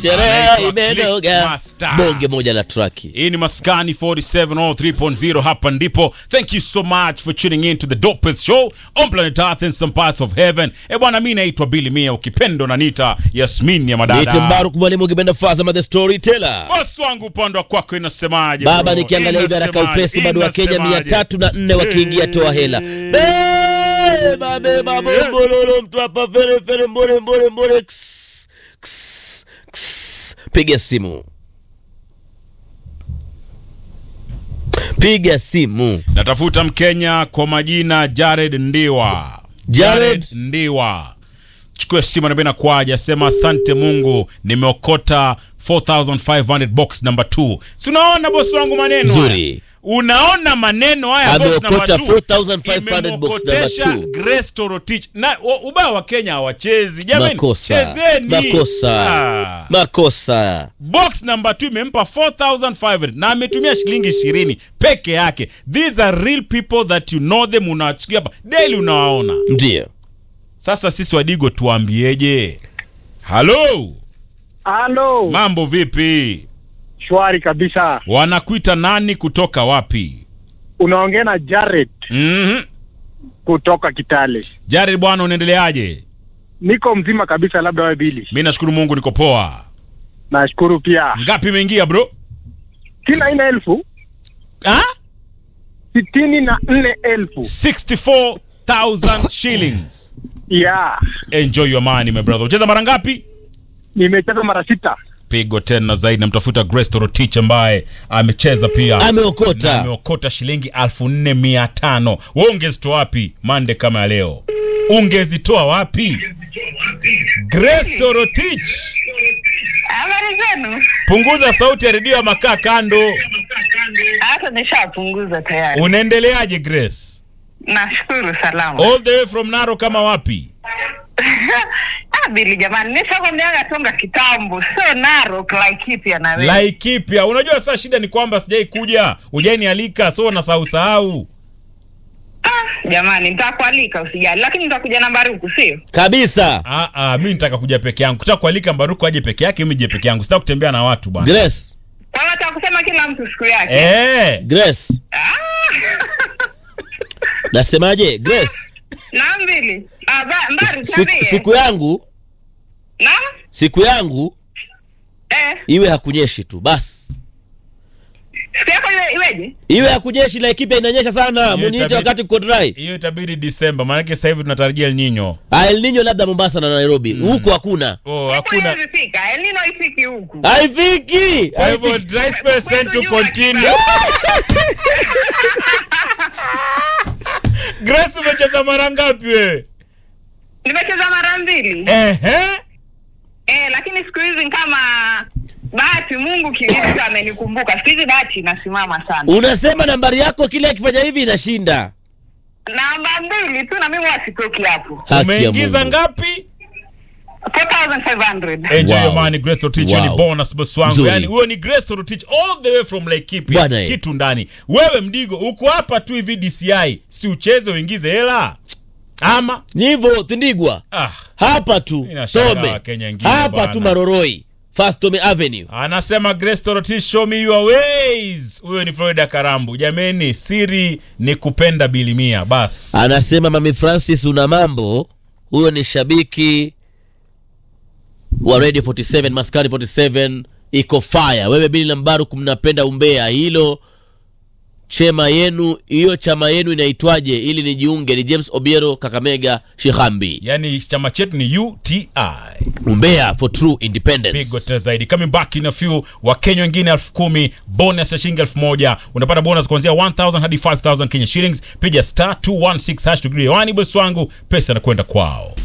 sherehe Anaitwa imenoga Clickmaster. bonge moja la traki hii ni maskani 47 all 3.0 hapa ndipo thank you so much for tuning in to the dopest show on planet earth and some parts of heaven e bwana mi naitwa bili mia ukipendo na nita yasmin ya Niite madada Mbaruk mwalimu ukipenda Fazama the storyteller bosi wangu upande wa kwako inasemaje baba bro? nikiangalia hivi haraka Inasemaje? upesi bado wa Kenya mia Inasemaje? tatu na nne wakiingia toa hela beba beba bombololo mtu hapa fere fere mbore mbore mbore Ks, ks, ks. piga simu piga simu natafuta mkenya kwa majina jared ndiwa Jared? ndiwa chukue simu naambia nakwaja sema asante mungu nimeokota 4500 box number 2 si unaona bosi wangu maneno haya? Nzuri. unaona maneno haya box number Ameokota two. 4500 box number Imemwokotesha two. Grace Torotich na wa- ubaya wa Kenya hawachezi jamani makosa chezeni makosa Ah. makosa box number 2 imempa 4500 na ametumia shilingi 20 peke yake these are real people that you know them unawachukia hapa daily unawaona ndio sasa sisi wadigo tuambieje halo Halo, mambo vipi shwari kabisa. wanakuita nani kutoka wapi Unaongea na Jared mm-hmm. kutoka Kitale. jared bwana unaendeleaje Niko mzima kabisa, labda wewe Bili. mi nashukuru mungu niko poa Nashukuru pia. ngapi imeingia bro sitini na nne elfu ha? sitini na nne elfu 64000 shillings ya enjoy your money my brother ucheza mara ngapi nimecheza mara sita. pigo tena zaidi namtafuta grace torotich ambaye amecheza pia Na ameokota ameokota shilingi elfu nne mia tano we ungezitoa wapi mande kama ya leo ungezitoa wapi grace torotich Habari zenu? punguza sauti ya redio ya makaa kando Hata nishapunguza tayari. unaendeleaje grace Nashukuru salama. all the way from naro kama wapi Ah, Bili jamani, nishakwambiaga tonga kitambo, sio Narok Laikipia na wewe. laikipia unajua saa shida ni kwamba sijai kuja ujanialika so nasahau sahau Ah, jamani, nitakualika usijali, lakini nitakuja nambari huku, sio? kabisa Ah, ah, mi nitaka kuja peke yangu kutaka kualika mbaruku aje peke yake mi je peke yangu sitaka kutembea na watu bwana grace Kwa hiyo nataka kusema kila mtu siku yake. eh. grace Ah. nasemaje grace Naam Bili. Ah, ba, mbari siku, tuambie. siku yangu Naam? siku yangu Eh, iwe hakunyeshi tu basi siku yako iwe iweje? iwe hakunyeshi laikipia inanyesha sana Hiyo muniite itabidi- wakati kuko dry hiyo itabidi disemba maanake sasa hivi tunatarajia El Nino. Ah, El Nino labda mombasa na nairobi huku hakuna oh, Huku hakuna haiwezi fika. El Nino haifiki huku. haifiki kwa hivyo haifiki. dry spell sent to continue grace umecheza mara ngapi we Nimecheza mara mbili. ehe Eh, lakini siku hizi kama bahati Mungu kilivyo amenikumbuka. Siku hizi bahati inasimama sana. unasema nambari yako kile akifanya hivi inashinda Namba mbili tu na mimi wasitoki hapo. haki ya umeingiza Mungu. ngapi 4500. enjoy Wow. your money grace torotich Wow. ni bonus boss wangu Nzuri. yani huyo ni grace torotich all the way from laikipia Bwana eh. kitu ndani wewe mdigo uko hapa tu hivi dci si ucheze uingize hela ama ni hivyo tindigwa ah hapa tu Inashangaa tome Wakenya wengine hapa bwana. tu maroroi First Tome avenue anasema grace torotich show me your ways huyo ni florida karambu jameni siri ni kupenda bilimia bas anasema mami francis una mambo huyo ni shabiki wa radio 47 maskani 47 iko fire wewe bili na mbaruku mnapenda umbea hilo chema yenu hiyo chama yenu inaitwaje ili nijiunge ni james obiero kakamega shihambi yani chama chetu ni uti umbea for true independence pigo tena zaidi coming back in a few wakenya wengine elfu kumi bonus ya shilingi elfu moja unapata bonus kuanzia 1000 hadi 5000 kenya shillings piga star 216 hash degree wani bosi wangu pesa inakwenda kwao